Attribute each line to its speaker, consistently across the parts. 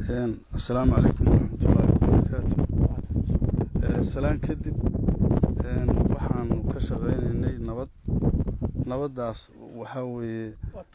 Speaker 1: assalaamu calaykum waraxmatullaahi wabarakaatu salaan kadib waxaanu ka shaqaynaynay nabad nabaddaas waxaa weeye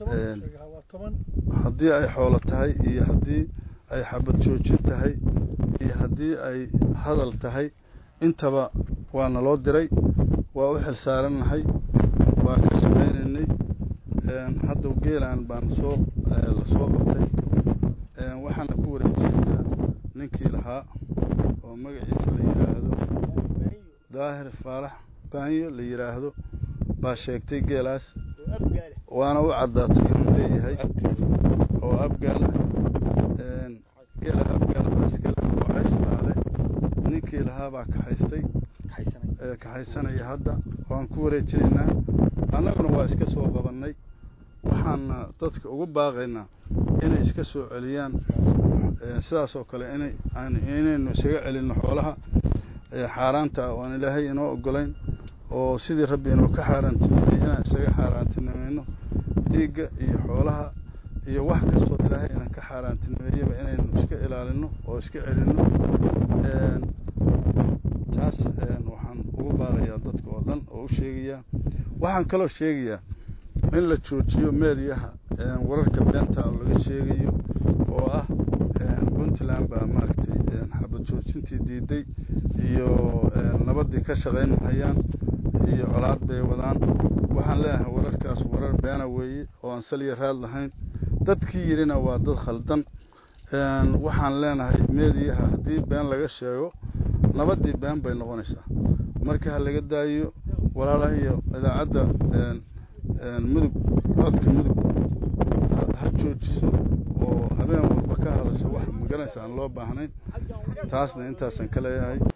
Speaker 1: haddii ay xoolo tahay iyo haddii ay xabad joojin tahay iyo haddii ay hadal tahay intaba waa naloo diray waa u xil saarannahay waa ka shaqaynaynay hadda geelaan baan soo la soo qabtay waxaana ku wareejinaynaa ninkii lahaa oo magaciisa la yidhaahdo daahir faarax baanyo la yidhaahdo baa sheegtay geelaas waana u caddaatay inuu leeyahay oo abgaal geela abgaal baa iskale oo cayslaale ninkii lahaa baa kaxaystay kaxaysanaya hadda waan ku wareejinaynaa annaguna waa iska soo qabannay waxaana dadka ugu baaqaynaa inay iska soo celiyaan sidaas oo kale inay inaynu isaga celinno xoolaha xaaraanta ah oan ilaahay inoo ogolayn oo sidii rabbi inuu ka xaaraantimeeyey inaan isaga xaaraantinimayno dhiigga iyo xoolaha iyo wax kastoo ilaahay inaan ka xaaraantinimeeyaba inaynu iska ilaalino oo iska celinno taas waxaan ugu baaqayaa dadka oo dhan oo u sheegayaa waxaan kaloo sheegayaa in la joojiyo meediyaha wararka beenta oo laga sheegayo oo ah puntland baa maaragtay xabad joojintii diiday iyo nabaddii ka shaqayn mahayaan iyo colaad bay wadaan waxaan leeyahay wararkaas warar beena weeye oo aan saliya raad lahayn dadkii yidhina waa dad khaldan waxaan leenahay meediyaha haddii been laga sheego nabaddii been bay noqonaysaa marka ha laga daayo walaalaha iyo idaacadda mudug codka mudug ha joojiso oo habeen walba ka hadasho wax magaranaysa aan loo baahnayn taasna intaasaan ka leeyahay